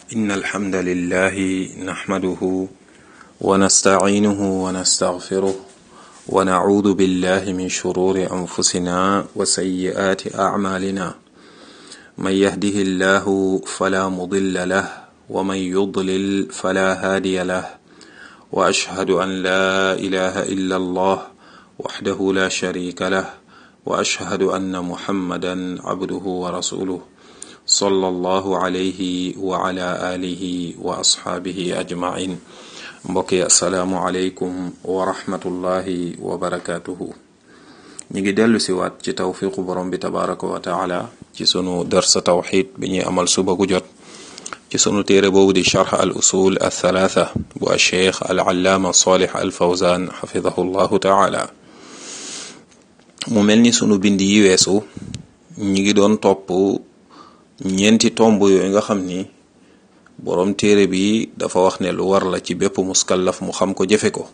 إن الحمد لله نحمده ونستعينه ونستغفره ونعوذ بالله من شرور أنفسنا وسيئات أعمالنا من يهده الله فلا مضل له ومن يضلل فلا هادي له وأشهد أن لا إله إلا الله وحده لا شريك له وأشهد أن محمدا عبده ورسوله صلى الله عليه وعلى آله وأصحابه أجمعين mbokki asalaamualeykum wa rahmatullahi wa barakaatuhu ñu ngi dellu si waat ci tawfiqu borom bi tabaraka wa taala ci sunu darsa tawxid bi ñuy amal suba gu jot ci sunu téere boobu di charx al usul al thalatha bu alcheikh al allaama salih al fawzan xafidahu llahu taala mu mel ni sunu bind yi weesu ñi ngi doon topp ñeenti tomb yooyu nga xam ni boroom téere bi dafa wax ne lu war la ci bépp muskallaf mu xam ko jëfe ko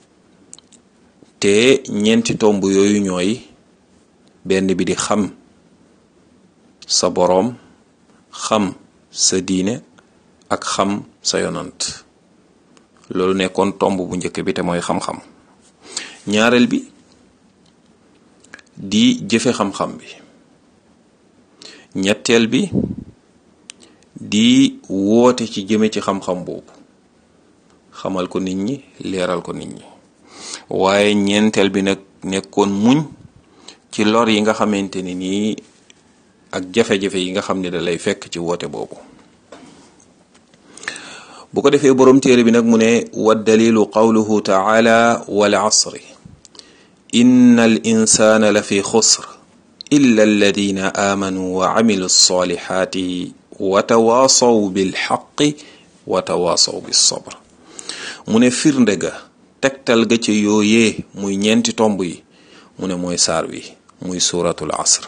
te ñeenti tomb yooyu ñooy benn bi di xam sa boroom xam sa diine ak xam sa yonant loolu nekkoon tomb bu njëkk bi te mooy xam-xam ñaareel bi di jëfe xam-xam bi ñetteel bi di woote ci jëme ci xam-xam boobu xamal ko nit ñi leeral ko nit ñi waaye ñeenteel bi nag nekkoon muñ ci lor yi nga xamante ni nii ak jafe-jafe yi nga xam ne da lay fekk ci woote boobu bu ko defee boroom téere bi nag mu ne wa dalilu qawluhu taala wal asri inna al insana la fi xusr illa alladina amanu wa amilu salihati wa tawaasaw bil xaqi wa tawaasaw bis sabr mu ne firnde ga tegtal ga ca yooyee muy ñeenti tomb yi mu ne mooy saar wi muy suratul asr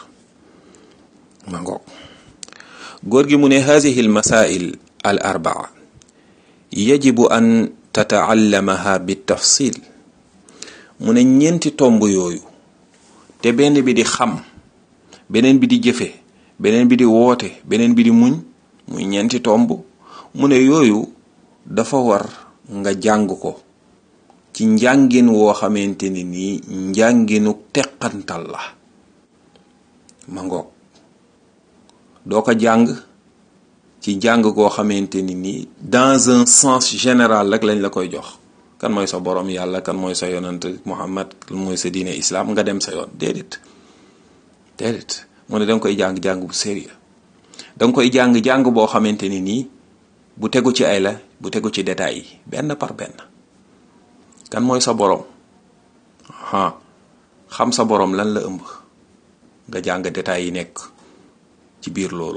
ma ngoog góor gi mu ne hadihi al masail al arbaa yajibu an tataallamaha bi tafsil mu ne ñeenti tomb yooyu te benn bi di xam beneen bi di jëfe beneen bi di woote beneen bi di muñ muy ñeenti tomb mu ne yooyu dafa war nga jàng ko ci njàngin woo xamante ni nii njànginu teqantal la ma ngoog doo ko jàng ci jàng koo xamante ni nii dans un sens général rek lañ la koy jox kan mooy sa borom yàlla kan mooy sa yonant Muhammad kan mooy sa diine islam nga dem sa yoon déedéet déedéet mu ne danga koy jàng-jàng bu sérieux danga koy jàng-jàng boo xamante ni nii bu tegu ci ay la bu tegu ci détails yi benn par benn kan mooy sa borom ha xam sa borom lan la ëmb nga jàng détails yi nekk ci biir loolu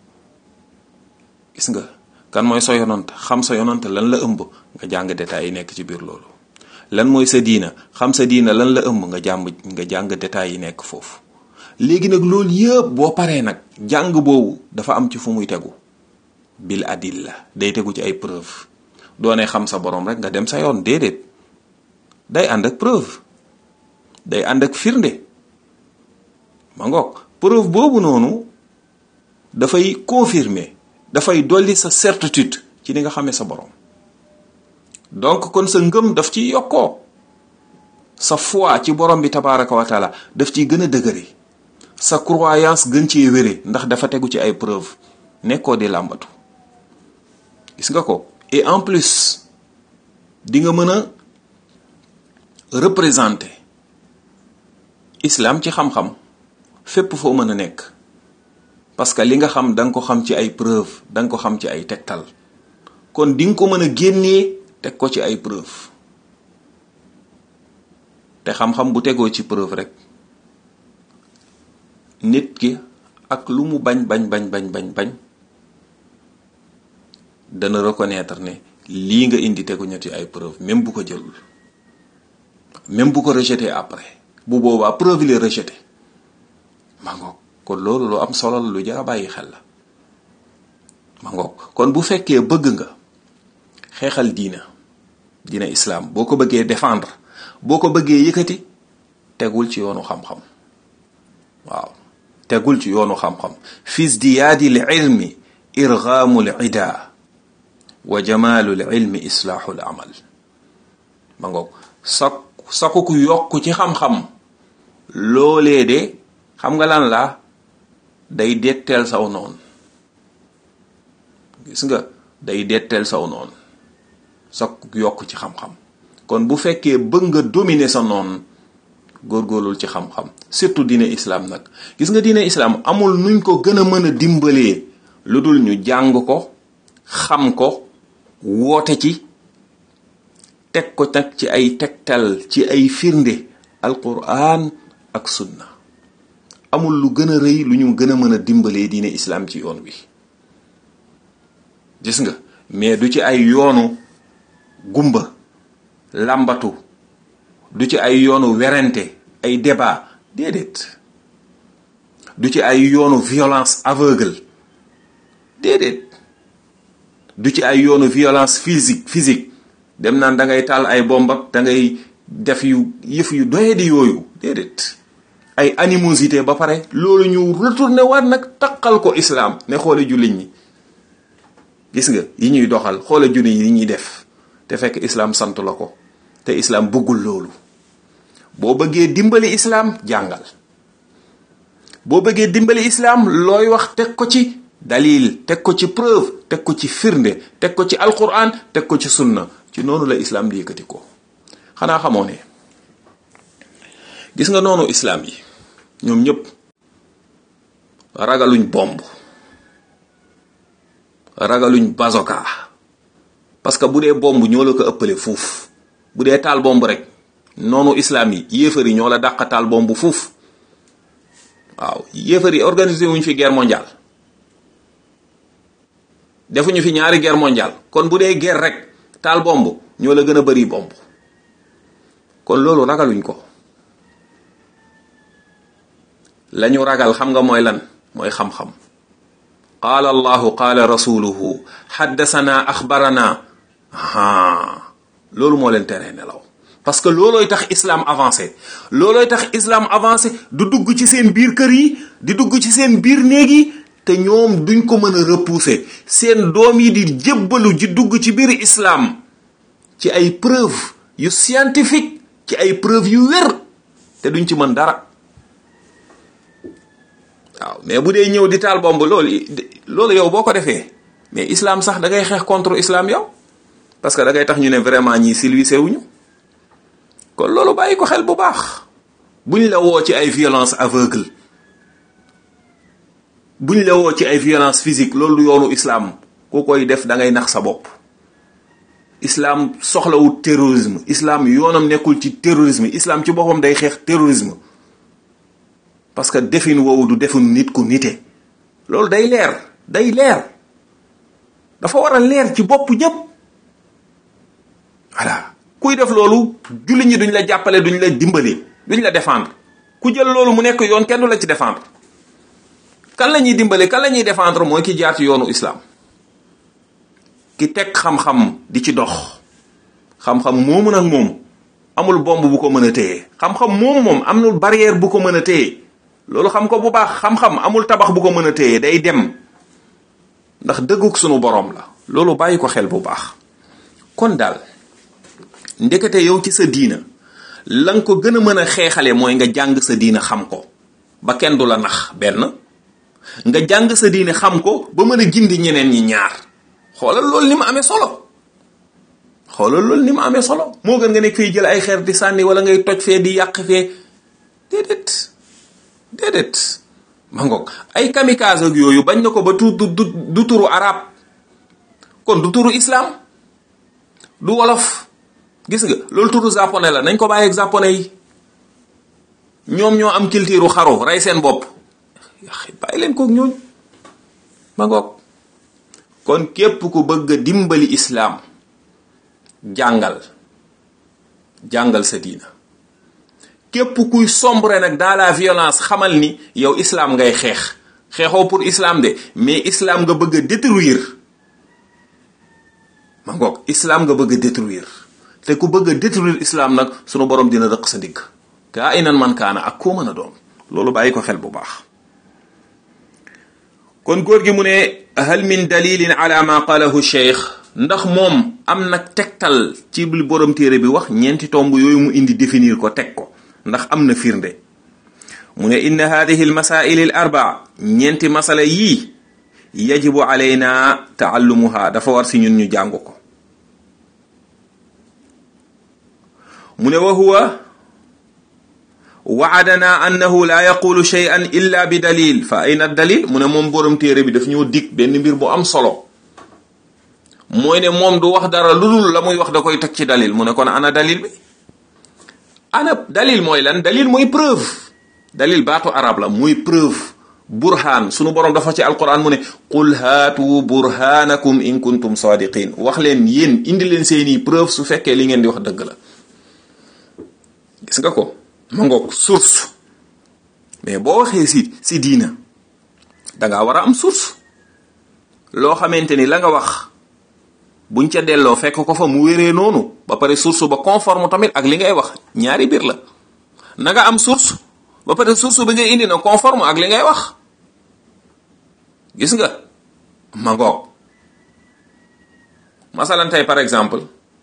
gis nga kan mooy sa yonant xam sa yonant lan la ëmb nga jàng détails yi nekk ci biir loolu lan mooy sa diina xam sa diina lan la ëmb nga jàng nga jàng détails yi nekk foofu léegi nag loolu yëpp boo paree nag jàng boobu dafa am ci fu muy tegu bil adilla day tegu ci ay preuve doone xam sa borom rek nga dem sa yoon déedéet day ànd ak preuve day ànd ak firnde ma ngoog preuve boobu noonu dafay confirmer dafay dolli sa certitude ci li nga xamee sa borom donc kon sa ngëm daf ci yokkoo sa foi ci borom bi tabaraka wa taala daf ciy gën a dëgëri sa croyance gën cee wére ndax dafa tegu ci ay preuve nekkoo di làmbatu gis nga ko et en plus di nga mën a représenter islam ci xam-xam fépp foo mën a nekk parce que li nga xam da nga ko xam ci ay preuve da nga ko xam ci ay tegtal kon di nga ko mën a génnee teg ko ci ay preuve te xam-xam bu tegoo ci preuve rek nit ki ak lu mu bañ bañ bañ bañ bañ bañ dana reconnaître ne lii nga indi tegu ñetti ay preuve même bu ko jëlul même bu ko rejeté après bu boobaa preuve li rejeté ma ngoog kon loolu lu am solo la lu jar a bàyyi xel la ma ngoog kon bu fekkee bëgg nga xeexal diina diina islam boo ko bëggee défendre boo ko bëggee yëkkati tegul ci yoonu xam-xam waaw tegul ci yoonu xam-xam fis diyaadi l ilmi irgaamul ida wa jamaalul ilmi islaaxul amal ma ngoog sak saku ku yokk ci xam-xam loolee de xam nga lan la day detteel saw noonu gis nga day detteel saw noonu saku yokk ci xam-xam kon bu fekkee bëgg nga dominer sa noonu góorgóorlul ci xam-xam surtout diine islam nag gis nga diine islam amul nuñ ko gën a mën a dimbalee lu dul ñu jàng ko xam ko woote ci teg ko nag ci ay tegtal ci ay firnde alquran ak sunna amul lu gën a rëy lu ñu gën a mën a dimbalee diine islam ci yoon wi gis nga mais du ci ay yoonu gumba làmbatu du ci ay yoonu werante ay débat déedéet du ci ay yoonu violence aveugle déedéet du ci ay yoonu violence physique physique dem naan da ngay taal ay bombak da ngay def yu yëf yu doye di yooyu déedéet ay animosité ba pare loolu ñu retourné waat nag taqal ko islam ne xoole jullit ñi gis nga yi ñuy doxal xoole jullit yi ñuy def te fekk islam sant la ko te islam bëggul loolu boo bëggee dimbali islam jàngal boo bëggee dimbali islam looy wax teg ko ci dalil teg ko ci preuve teg ko ci firnde teg ko ci alquran teg ko ci sunna ci noonu la islam di yëkkati ko xanaa xamoo ne gis nga noonu islam yi ñoom ñëpp ragaluñ bomb ragaluñ bazoka parce que bu dee bomb ñoo la ko ëppale fuuf bu dee taal bomb rek noonu islam yi yéefar yi ñoo la dàq taal bomb fuuf waaw yéefar yi organisé wuñ fi guerre mondiale defuñu fi ñaari guerre mondiale kon bu dee guerre rek taal bomb ñoo la gën a bari bomb kon loolu ragaluñ ko lañu ragal xam nga mooy lan mooy xam-xam qaala allahu qaala rasuluhu xaddasana axbarana aa loolu moo leen teree nelaw parce que loolooy tax islam avancé loolooy tax islam avancé du dugg ci seen biir kër yi di dugg ci seen biir néeg yi te ñoom duñ ko mën a repousser seen doom yi di jébbalu ji dugg ci biir islam ci ay preuve yu scientifique ci ay preuve yu wér te duñ ci mën dara waaw mais bu dee ñëw di taal bomb loolu loolu yow boo ko defee mais islam sax da ngay xeex contre islam yow parce que da ngay tax ñu ne vraiment ñii civilisé wuñu kon loolu bàyyi ko xel bu baax buñ la woo ci ay violence aveugle buñ la woo ci ay violence physique loolu yoonu islam ku koy def da ngay nax sa bopp islam soxlawul terrorisme islam yoonam nekkul ci terrorisme islam ci boppam day xeex terrorisme parce que defin woowu du defin nit ku nite loolu day leer day leer dafa war a leer ci bopp ñépp voilà kuy def loolu jullit ñi duñ la jàppale duñ la dimbali duñ la défendre ku jël loolu mu nekk yoon kenn du la ci défendre kan la ñuy dimbali kan la ñuy défendre mooy ki jaar ci yoonu islam ki teg xam-xam di ci dox xam-xam moomu nag moom amul bomb bu ko mën a téye xam-xam moomu moom amul barrière bu ko mën a téye loolu xam ko bu baax xam-xam amul tabax bu ko mën a téye day dem ndax dëgguk sunu borom la loolu bàyyi ko xel bu baax kon daal ndekete yow ci sa diina la nga ko gën a mën a xeexale mooy nga jàng sa diina xam ko ba kenn du la nax benn nga jàng sa diine xam ko ba mën a gindi ñeneen ñi ñaar xoolal loolu ni mu amee solo xoolal loolu ni mu amee solo moo gën nga nekk fii jël ay xeer di sànni wala ngay toj fee di yàq fee déedéet déedéet ma ngoog ay kamikaze ak yooyu bañ na ko ba tu du du turu arab kon du turu islam du wolof gis nga loolu turu japonais la nañ ko bàyyi ak japonais yi ñoom ñoo am culture xaru rey seen bopp bàyyi leen kook ñooñu ma ngoog kon képp ku bëgg a dimbali islam jàngal jàngal sa diina képp kuy sombre nag dans la violence xamal ni yow islam ngay xeex xeexoo pour islam de mais islam nga bëgg a détruire ma ngoog islam nga bëgg a détruire te ku bëgg a détruire islam nag sunu borom dina rëq sa ndigg kaa inan man kaana ak koo mën a doon loolu bàyyi ko xel bu baax kon góor gi mu ne hal min dalilin ala ma qalahu cheikh ndax moom am na tegtal ci li borom téere bi wax ñeenti tomb yooyu mu indi définir ko teg ko ndax am na firnde mu ne inna hadihi al masail al arbaa ñeenti masala yii yajibu alayna taallumuha dafa war si ñun ñu jàng ko mu ne wa huwa waadana annahu la yaqulu shay'an illa bi dalil fa ayna dalil mu ne moom borom téere bi daf ñoo dig benn mbir bu am solo mooy ne moom du wax dara lu dul la muy wax da koy teg ci dalil mu ne kon ana dalil bi ana dalil mooy lan dalil mooy preuve dalil baatu arab la muy preuve burhaan sunu borom dafa ci alquran mu ne qul haatu burhanakum in kuntum sadiqin wax leen yéen indi leen seeni preuve su fekkee li ngeen di wax dëgg la gis nga ko ma ngoog source mais boo waxee si si diina dangaa war a am source loo xamante ni la nga wax buñ ca delloo fekk ko fa mu wéree noonu ba pare source ba conforme tamit ak li ngay wax ñaari biir la na nga am source ba pare source bi ngay indi na conforme ak li ngay wax gis nga ma ngoog masalan tey par exemple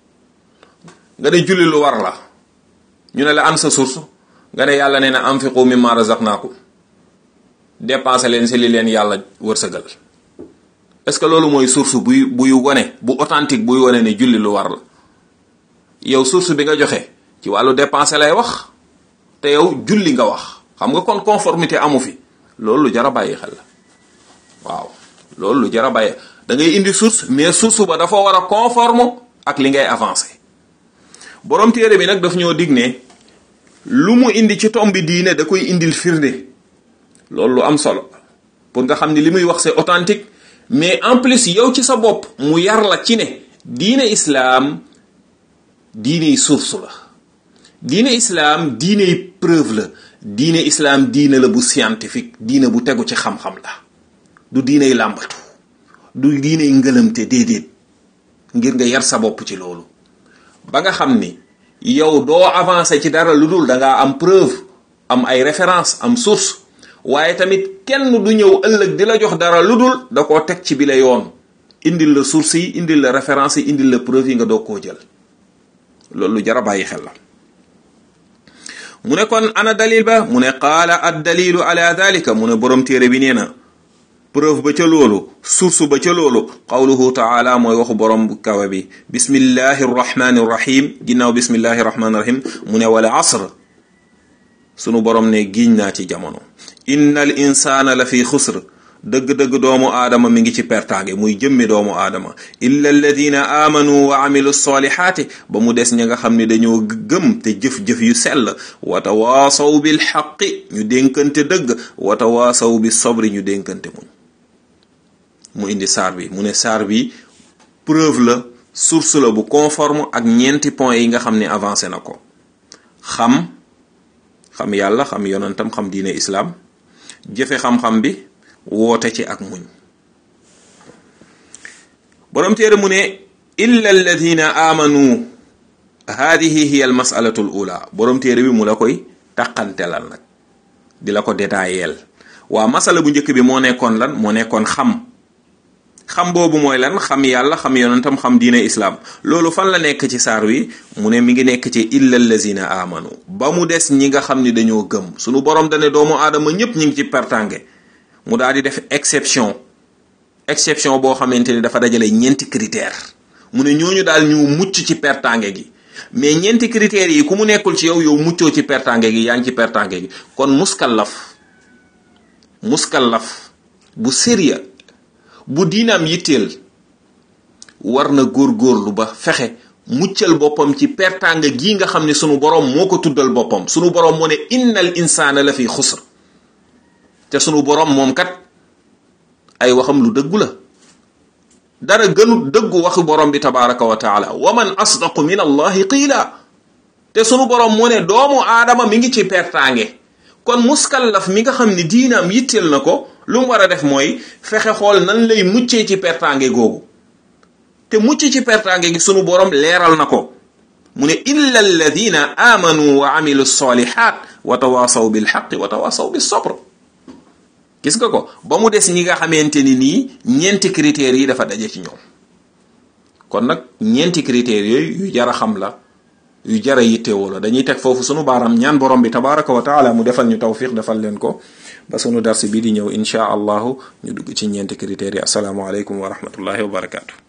nga ne julli lu war la ñu ne la am sa source nga ne yàlla nee na anfiqu mimma razaqnaakum dépensé leen si li leen yàlla wërsëgal est-ce que loolu mooy source buy buy wone bu authentique buy wone ne julli lu war la yow source bi nga joxe ci wàllu dépensé lay wax te yow julli nga wax xam nga kon conformité amu fi loolu lu jar a bàyyi xel la waaw loolu lu jar a bàyyi da ngay indi source mais source ba dafa war a conforme ak li ngay avancé borom téere bi nag daf ñoo dig ne lu mu indi ci tombi diine da koy indil firnde loolu lu am solo pour nga xam ni li muy wax c'est authentique mais en plus yow ci sa bopp mu yar la ci ne diine islaam diiney source la diine islaam diiney preuve la diine islaam diine la bu scientifique diine bu tegu ci xam-xam la du diiney làmbatu du diiney ngëlëmte déedéet ngir nga yar sa bopp ci loolu ba nga xam ni yow doo avancer ci dara lu dul da ngaa am preuve am ay référence am source waaye tamit kenn du ñëw ëllëg di la jox dara lu dul da koo teg ci bi la yoon indil la source yi indil la référence yi indil la preuve yi nga doog koo jël loolu lu jar a bàyyi xel la mu ne kon ana dalil ba mu ne qaala ad dalilu ala dalika mu ne borom téere bi nee na preuve ba ca loolu source ba ca loolu qawluhu taala mooy waxu borom bu kawe bi bismillahi rrahmani rrahim ginnaaw bismillahi rrahmani rrahim mu ne wala asr sunu borom ne giñ naa ci jamono inna al insana la fi xusr dëgg-dëgg doomu aadama mi ngi ci pertaange muy jëmmi doomu aadama illa alladina amanu wa amilu solihaati ba mu des ña nga xam ne dañoo gëm te jëf-jëf yu sell wa tawaasaw bil xaqi ñu dénkante dëgg wa tawaasaw bi sabri ñu dénkante muñ mu indi saar bi mu ne saar bi preuve la source la bu conforme ak ñeenti point yi nga xam ne avancé na ko xam xam yàlla xam yonentam xam diine islaam jëfe xam-xam bi woote ci ak muñ borom téere mu ne illa alladina amanu hadihi hiya al masalatu al ula borom téere bi mu la koy taqantelal nag di la ko détaayeel waa masala bu njëkk bi moo nekkoon lan moo nekkoon xam xam boobu mooy lan xam yàlla xam yonentam xam diine islaam loolu fan la nekk ci saar wi mu ne mi ngi nekk ci illa allazina amanu ba mu des ñi nga xam ni dañoo gëm sunu borom dane doomu aadama ñépp ñi ngi ci pertange mu daal di def exception exception boo xamante ni dafa dajale ñeenti critère mu ne ñooñu daal ñu mucc ci pertange gi mais ñeenti critères yi ku mu nekkul ci yow yow muccoo ci pertange gi yaa ngi ci pertange gi kon muskallaf muskallaf bu sérieux bu diinaam yitteel war na góorgóorlu ba fexe muccal boppam ci pertanga gii nga xam ne sunu boroom moo ko tuddal boppam sunu boroom moo ne innal insaana la fi xusr te sunu boroom moom kat ay waxam lu dëggu la dara gënu dëggu waxu boroom bi tabaraka wa taala wa man asdaqu min allahi qiila te sunu boroom moo ne doomu aadama mi ngi ci pertange kon muskallaf mi nga xam ne diinaam yitteel na ko lu mu war a def mooy fexe xool nan lay muccee ci pertange googu te mucc ci pertange gi sunu borom leeral na ko mu ne illa alladina amanu wa amilu salihat wa tawasaw bil xaqi wa tawasaw bis sabr gis nga ko ba mu des ñi nga xamante ni nii ñeenti critères yi dafa daje ci ñoom kon nag ñeenti critères yooyu yu jar a xam la yu jar a yittewoo la dañuy teg foofu sunu baaraam ñaan borom bi tabaraka wa taala mu defal ñu tawfiq defal leen ko ba sunu darsi bii di ñëw inchaa allahu ñu dugg ci ñeenti critères yi asalaamualeykum wa rahmatullahi wa barakaatu.